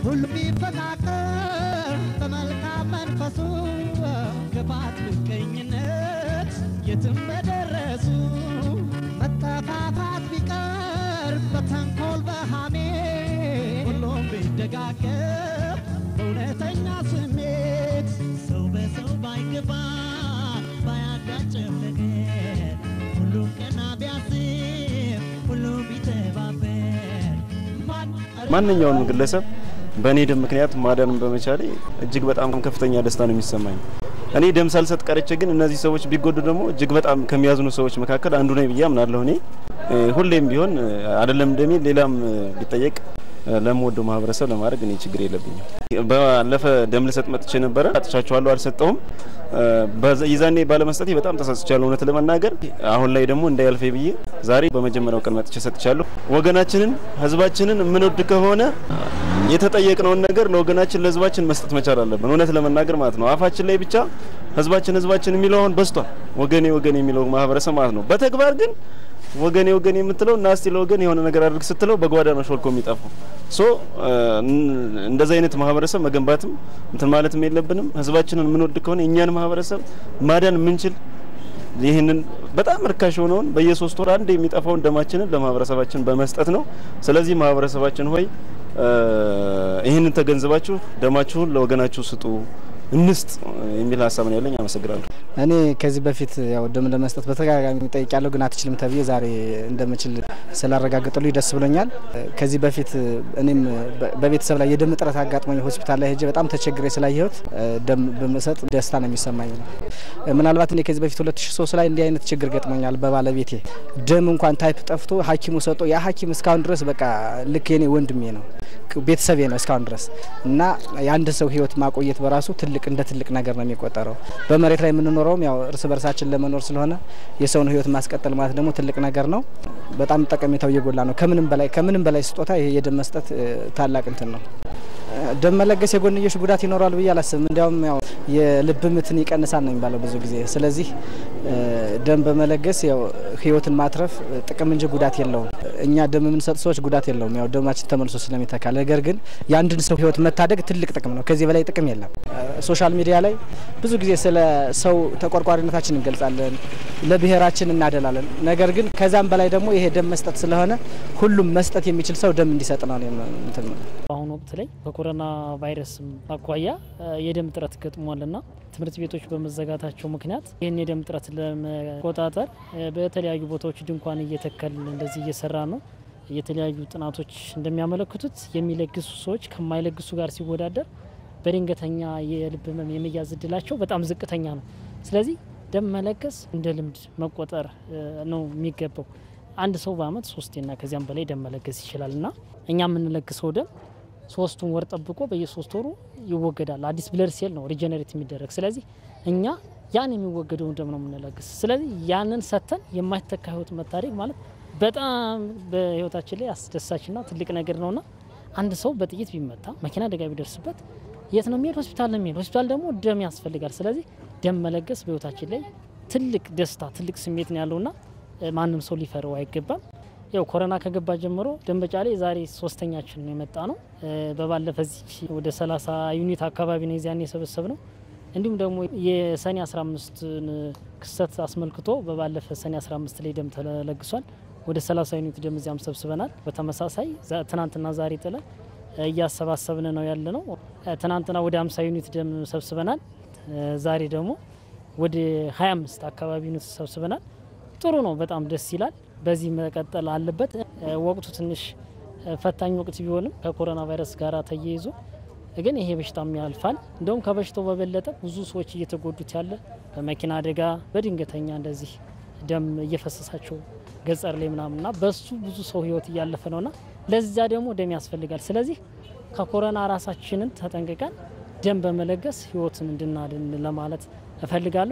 ሁሉም ቢፈቃቀር በመልካም መንፈሱ ክፋት፣ ምቀኝነት የትም በደረሱ መጠፋፋት ቢቀር በተንኮል በሃሜ ሁሉም ቢደጋገፍ በእውነተኛ ስሜት ሰው በሰው ባይገባ ባያጋጭም ነገር ሁሉም ቀና ቢያስብ ሁሉም ቢተባበር ማን ማንኛውንም ግለሰብ በእኔ ደም ምክንያት ማዳንም በመቻሌ እጅግ በጣም ከፍተኛ ደስታ ነው የሚሰማኝ። እኔ ደም ሳልሰጥ ቀርቼ ግን እነዚህ ሰዎች ቢጎዱ ደግሞ እጅግ በጣም ከሚያዝኑ ሰዎች መካከል አንዱ ነኝ ብዬ አምናለሁ። እኔ እ፣ ሁሌም ቢሆን እ፣ አይደለም ደሜ ሌላም እ፣ ቢጠየቅ እ፣ ለምወደው ማህበረሰብ ለማድረግ እኔ ችግር የለብኝም። ባለፈ ደም ልሰጥ መጥቼ ነበረ፣ አጥቻቸዋለሁ፣ አልሰጠውም። እ፣ በዛ- የዛኔ ባለመስጠቴ በጣም ተሳስቻለሁ እውነት ለመናገር። አሁን ላይ ደግሞ እንዳያልፌ ብዬ ዛሬ በመጀመሪያው ቀን መጥቼ ሰጥቻለሁ። ወገናችንን ህዝባችንን የምንወድ ከሆነ የተጠየቅነውን ነገር ለወገናችን ለህዝባችን መስጠት መቻል አለብን። እውነት ለመናገር ማለት ነው። አፋችን ላይ ብቻ ህዝባችን ህዝባችን የሚለው አሁን በዝቷል። ወገኔ ወገኔ የሚለው ማህበረሰብ ማለት ነው። በተግባር ግን ወገኔ ወገኔ የምትለው እና እስቲ ለወገን የሆነ ነገር አድርግ ስትለው በጓዳ ነው ሾልኮ የሚጠፋው። ሶ እንደዚህ አይነት ማህበረሰብ መገንባትም እንትን ማለትም የለብንም። ህዝባችንን የምንወድ ከሆነ የእኛን ማህበረሰብ ማዳን የምንችል ይህንን በጣም ርካሽ የሆነውን በየሶስት ወር አንድ የሚጠፋውን ደማችንን ለማህበረሰባችን በመስጠት ነው። ስለዚህ ማህበረሰባችን ሆይ እ፣ ይህንን ተገንዝባችሁ ደማችሁን ለወገናችሁ ስጡ፣ እንስጥ የሚል ሀሳብ ነው ያለኝ። አመሰግናለሁ። እኔ ከዚህ በፊት ያው ደም ለመስጠት በተደጋጋሚ ጠይቄያለሁ፣ ግን አትችልም ተብዬ ዛሬ እንደምችል ስላረጋገጡልኝ ደስ ብሎኛል። ከዚህ በፊት እኔም በ- በቤተሰብ ላይ የደም እጥረት አጋጥሞኝ ሆስፒታል ላይ ሄጄ በጣም ተቸግሬ ስላየሁት ደም በመሰጥ ደስታ ነው የሚሰማኝ ነው። ምናልባት እኔ ከዚህ በፊት 2003 ላይ እንዲህ አይነት ችግር ገጥሞኛል በባለቤቴ ደም እንኳን ታይፕ ጠፍቶ ሐኪሙ ሰጦ ያ ሐኪም እስካሁን ድረስ በቃ ልክ የኔ ወንድሜ ነው ቤተሰቤ ነው እስካሁን ድረስ እና የአንድ ሰው ህይወት ማቆየት በራሱ ትልቅ እንደ ትልቅ ነገር ነው የሚቆጠረው። በመሬት ላይ የምንኖረውም ያው እርስ በርሳችን ለመኖር ስለሆነ የሰውን ህይወት ማስቀጠል ማለት ደግሞ ትልቅ ነገር ነው። በጣም ጠቀሜታው እየጎላ ነው። ከምንም በላይ ከምንም በላይ ስጦታ ይሄ የደም መስጠት እ፣ ታላቅ እንትን ነው። እ፣ ደም መለገስ የጎንዮሽ ጉዳት ይኖረዋል ብዬ አላስብም። እንዲያውም ያው የልብ ምትን ይቀንሳል ነው የሚባለው ብዙ ጊዜ። ስለዚህ እ፣ ደም በመለገስ ያው ህይወትን ማትረፍ እ፣ ጥቅም እንጂ ጉዳት የለውም። እኛ ደም የምንሰጥ ሰዎች ጉዳት የለውም፣ ያው ደማችን ተመልሶ ስለሚተካ። ነገር ግን የአንድን ሰው ህይወት መታደግ ትልቅ ጥቅም ነው። ከዚህ በላይ ጥቅም የለም። እ፣ ሶሻል ሚዲያ ላይ ብዙ ጊዜ ስለ ሰው ተቆርቋሪነታችን እንገልጻለን፣ ለብሔራችን እናደላለን። ነገር ግን ከዛም በላይ ደግሞ ይሄ ደም መስጠት ስለሆነ ሁሉም መስጠት የሚችል ሰው ደም እንዲሰጥ ነው እኔ እንትን ነው። በአሁኑ ወቅት ላይ በኮሮና ቫይረስ አኳያ እ፣ የደም እጥረት ገጥሟልና ትምህርት ቤቶች በመዘጋታቸው ምክንያት ይህን የደም እጥረት ለመቆጣጠር እ፣ በተለያዩ ቦታዎች ድንኳን እየተከልን እንደዚህ እየሰራ ነው። የተለያዩ ጥናቶች እንደሚያመለክቱት የሚለግሱ ሰዎች ከማይለግሱ ጋር ሲወዳደር በድንገተኛ የልብ ህመም የመያዝ እድላቸው በጣም ዝቅተኛ ነው። ስለዚህ ደም መለገስ እንደ ልምድ መቆጠር እ፣ ነው የሚገባው። አንድ ሰው በአመት ሶስቴና ከዚያም በላይ ደም መለገስ ይችላል እና እኛ የምንለግሰው ደም ሶስቱን ወር ጠብቆ በየሶስት ወሩ ይወገዳል። አዲስ ብለድ ሴል ነው ሪጀነሬት የሚደረግ። ስለዚህ እኛ ያን የሚወገደውን ደም ነው የምንለግስ። ስለዚህ ያንን ሰጥተን የማይተካ ህይወት መታደግ ማለት በጣም በህይወታችን ላይ አስደሳችና ትልቅ ነገር ነውና አንድ ሰው በጥይት ቢመታ መኪና አደጋ ቢደርስበት የት ነው የሚሄድ? ሆስፒታል ነው የሚሄድ። ሆስፒታል ደግሞ ደም ያስፈልጋል። ስለዚህ ደም መለገስ በህይወታችን ላይ ትልቅ ደስታ፣ ትልቅ ስሜት ነው ያለውና እ፣ ማንም ሰው ሊፈረው አይገባም። ያው ኮሮና ከገባ ጀምሮ ደንበጫ ላይ ዛሬ ሶስተኛችን ነው የመጣ ነው። እ፣ በባለፈ እዚህ ወደ 30 ዩኒት አካባቢ ነው የዚያን የሰበሰብ ነው። እንዲሁም ደግሞ የሰኔ 15ን ክስተት አስመልክቶ በባለፈ ሰኔ 15 ላይ ደም ተለግሷል። ወደ 30 ዩኒት ደም እዚያም ሰብስበናል። በተመሳሳይ ዛ- ትናንትና ዛሬ ጥለን እ፣ እያሰባሰብን ነው ያለ ነው። እ፣ ትናንትና ወደ 50 ዩኒት ደም ሰብስበናል። እ፣ ዛሬ ደግሞ ወደ 25 አካባቢ ዩኒት ሰብስበናል። ጥሩ ነው። በጣም ደስ ይላል። በዚህ መቀጠል አለበት። እ፣ ወቅቱ ትንሽ እ፣ ፈታኝ ወቅት ቢሆንም ከኮሮና ቫይረስ ጋር ተያይዞ ግን ይሄ በሽታም ያልፋል። እንደውም ከበሽታው በበለጠ ብዙ ሰዎች እየተጎዱት ያለ በመኪና አደጋ በድንገተኛ እንደዚህ ደም እየፈሰሳቸው ገጸር ላይ ምናምንና በሱ ብዙ ሰው ህይወት እያለፈ ነውና ለዚያ ደግሞ ደም ያስፈልጋል። ስለዚህ ከኮሮና ራሳችንን ተጠንቅቀን ደም በመለገስ ህይወትን እንድናድን ለማለት እፈልጋለሁ።